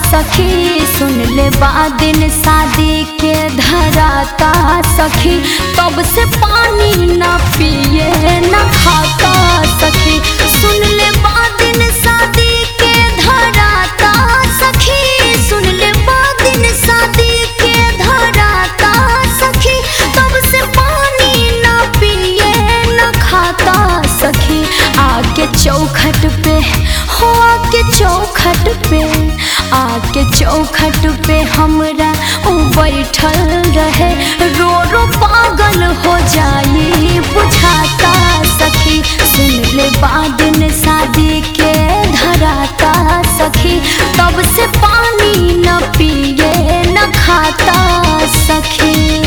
सखी सुन ले दिन शादी के धराता सखी तब से पानी न पिए न खाता सखी सुन ले दिन शादी के धराता सखी सुन ले दिन शादी के धराता सखी तब से पानी न पिए न खाता सखी आके चौखट पे हो आके चौखट पे आके चौखट पे हमरा उ बैठल रहे रो रो पागल हो जाई बुझाता सखी सुन ले बादन शादी के धराता सखी तब से पानी न पिए न खाता सखी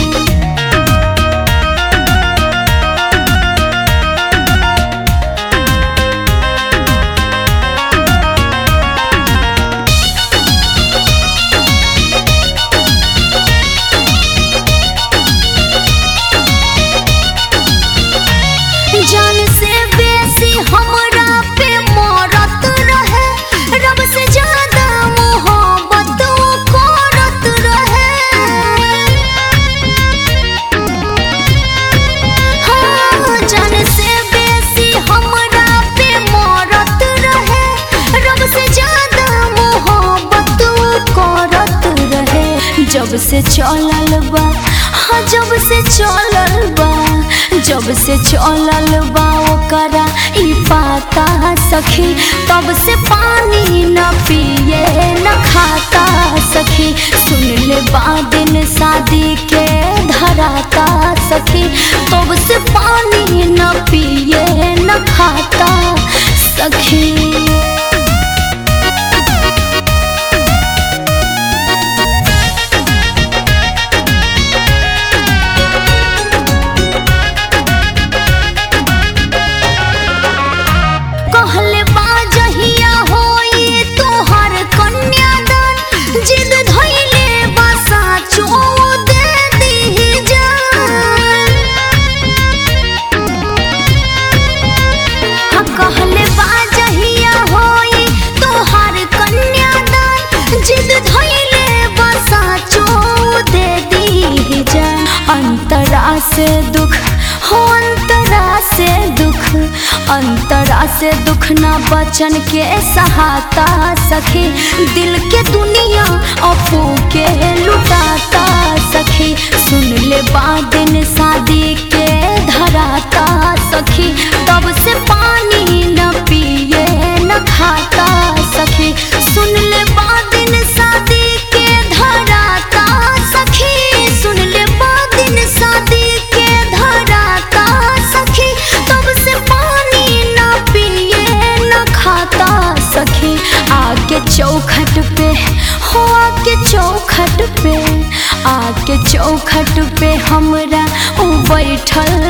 जान से बेसी हमरा पे मरत रहे रब से ज्यादा मोहब्बत वो करत रहे हाँ, जान से बेसी हमरा पे मरत रहे रब से ज्यादा मोहब्बत वो करत रहे जब से चलल बा हाँ जब से चलल बा जब से चलल बा ओकरा ई पाता सखी तब से पानी न पिए न खाता सखी सुन ले बादिन शादी के धराता सखी तब से पानी न पिए न खाता सखी कहले बाजहिया होई तोहर कन्यादान जिद धइले बसा चो दे दी जान हाँ कहले बाजहिया होई तोहर कन्यादान जिद धइले बसा चो दे दी जान अंतरा से दुख हो अंतरा से दुख अंतरा से दुख ना बचन के सहाता सखी दिल के दुनिया अपू के लुटाता सखी सुन ले बादिन शादी के धराता सखी तब से पानी न पिए न खाता सखी सुन ले बादिन शादी के धराता सखी सुन ले बादिन शादी के धराता सखी तब से पानी न पिए न खाता सखी आके चौखट पे हो आके चौखट पे आके चौखट पे हमरा उ बैठल